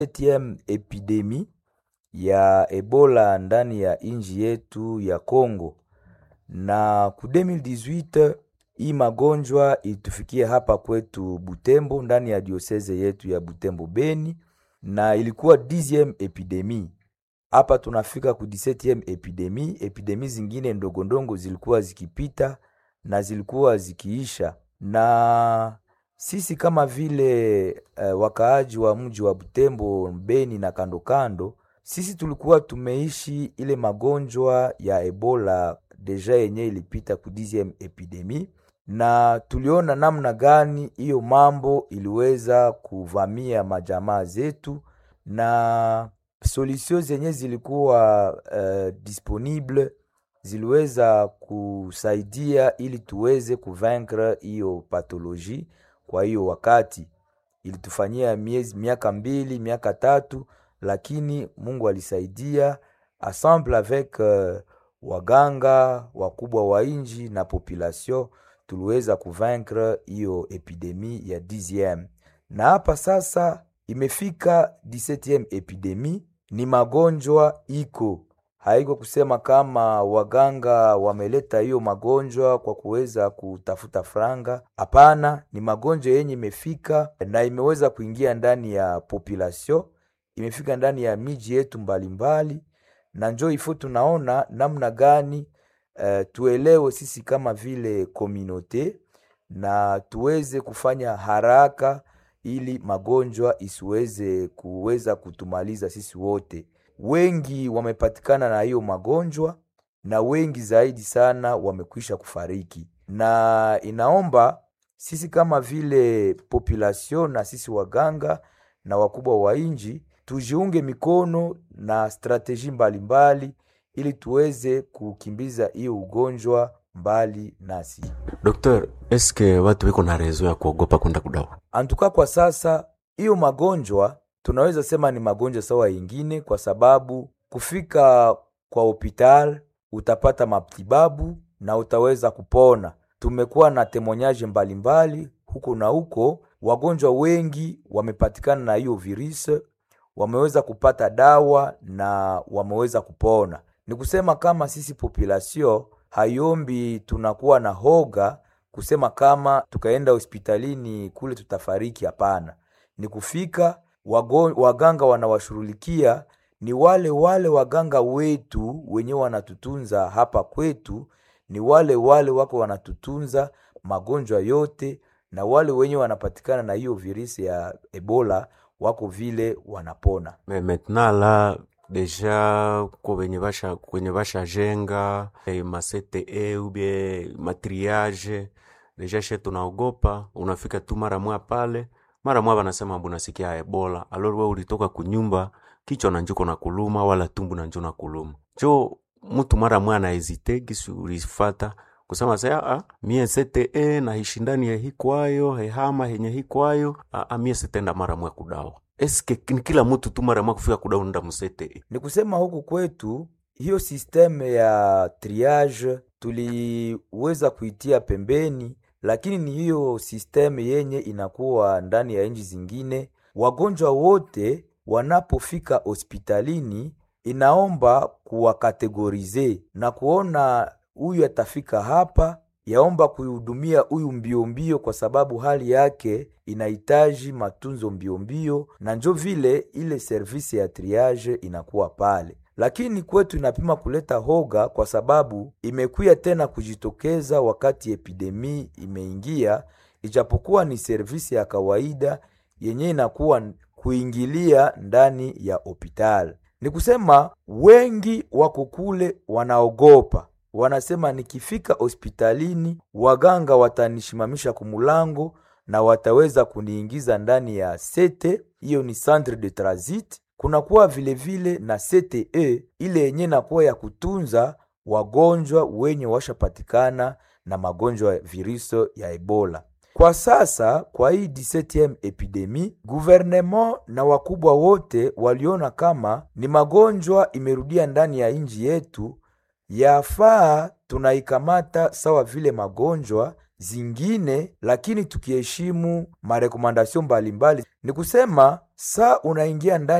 17e epidemi ya Ebola ndani ya inji yetu ya Congo, na ku 2018 hii magonjwa ilitufikia hapa kwetu Butembo, ndani ya dioseze yetu ya Butembo Beni, na ilikuwa 10e epidemi. Hapa tunafika ku 17e epidemi. Epidemi zingine ndogondongo zilikuwa zikipita na zilikuwa zikiisha, na sisi kama vile uh, wakaaji wa mji wa Butembo, Beni na kando kando, sisi tulikuwa tumeishi ile magonjwa ya Ebola deja yenye ilipita ku 10e epidemi, na tuliona namna gani hiyo mambo iliweza kuvamia majamaa zetu na solution zenye zilikuwa uh, disponible ziliweza kusaidia ili tuweze kuvaincre hiyo pathologie. Kwa hiyo wakati ilitufanyia miezi miaka mbili miaka tatu, lakini Mungu alisaidia ensemble avec uh, waganga wakubwa wa inji na population tuliweza kuvaincre hiyo epidemi ya 10e na hapa sasa imefika 17e epidemi. Ni magonjwa iko haiko kusema kama waganga wameleta hiyo magonjwa kwa kuweza kutafuta franga. Hapana, ni magonjwa yenye imefika na imeweza kuingia ndani ya population, imefika ndani ya miji yetu mbalimbali, na njo ifo tunaona namna gani uh, tuelewe sisi kama vile komunote na tuweze kufanya haraka ili magonjwa isiweze kuweza kutumaliza sisi wote. Wengi wamepatikana na hiyo magonjwa na wengi zaidi sana wamekwisha kufariki, na inaomba sisi kama vile population na sisi waganga na wakubwa wa inji tujiunge mikono na strateji mbalimbali ili tuweze kukimbiza hiyo ugonjwa mbali nasi. Dokter, eske watu wiko na rezo ya kuogopa kwenda kudawa? Antuka kwa sasa hiyo magonjwa tunaweza sema ni magonjwa sawa yingine, kwa sababu kufika kwa hopital utapata matibabu na utaweza kupona. Tumekuwa na temonyaje mbalimbali huko na huko, wagonjwa wengi wamepatikana na hiyo virusi, wameweza kupata dawa na wameweza kupona. Ni kusema kama sisi population hayombi tunakuwa na hoga kusema kama tukaenda hospitalini kule tutafariki. Hapana, ni kufika wago, waganga wanawashughulikia ni wale wale waganga wetu wenye wanatutunza hapa kwetu, ni wale wale wako wanatutunza magonjwa yote, na wale wenye wanapatikana na hiyo virusi ya Ebola wako vile wanapona. Me maintenant la deja ko benye basha kwenye basha jenga eh, ma CTE ubie matriage deja she tunaogopa, unafika tu mara mwa pale mara mwa banasema bunasikia Ebola, alor we ulitoka kunyumba kichwa na njuko na kuluma wala tumbu na njo na kuluma jo mtu mara mwa na hesite gisi ulifata kusema sasa ah, mie CTE na hishindani ya hikwayo hehama henye hikwayo ah, mie sitenda mara mwa kudawa eske ni kila mtu tu mara mwa kufika kudawa nda musete Ni kusema huku kwetu hiyo sisteme ya triage tuliweza kuitia pembeni, lakini ni hiyo sisteme yenye inakuwa ndani ya nchi zingine. Wagonjwa wote wanapofika hospitalini, inaomba kuwakategorize na kuona huyu atafika hapa, yaomba kuihudumia huyu mbio mbio, kwa sababu hali yake inahitaji matunzo mbio mbio, na njo vile ile servisi ya triage inakuwa pale lakini kwetu inapima kuleta hoga kwa sababu imekuya tena kujitokeza wakati epidemi imeingia, ijapokuwa ni servisi ya kawaida yenye inakuwa kuingilia ndani ya hospitali. Ni kusema wengi wako kule wanaogopa, wanasema nikifika hospitalini waganga watanishimamisha kumulango na wataweza kuniingiza ndani ya sete, hiyo ni centre de transit kunakuwa vilevile na CTE ile yenye nakuwa ya kutunza wagonjwa wenye washapatikana na magonjwa ya virusi ya Ebola. Kwa sasa kwa hii 17e epidemi, gouvernement na wakubwa wote waliona kama ni magonjwa imerudia ndani ya nchi yetu, yafaa tunaikamata sawa vile magonjwa zingine, lakini tukiheshimu marekomandasyon mbalimbali. Ni kusema saa unaingia ndani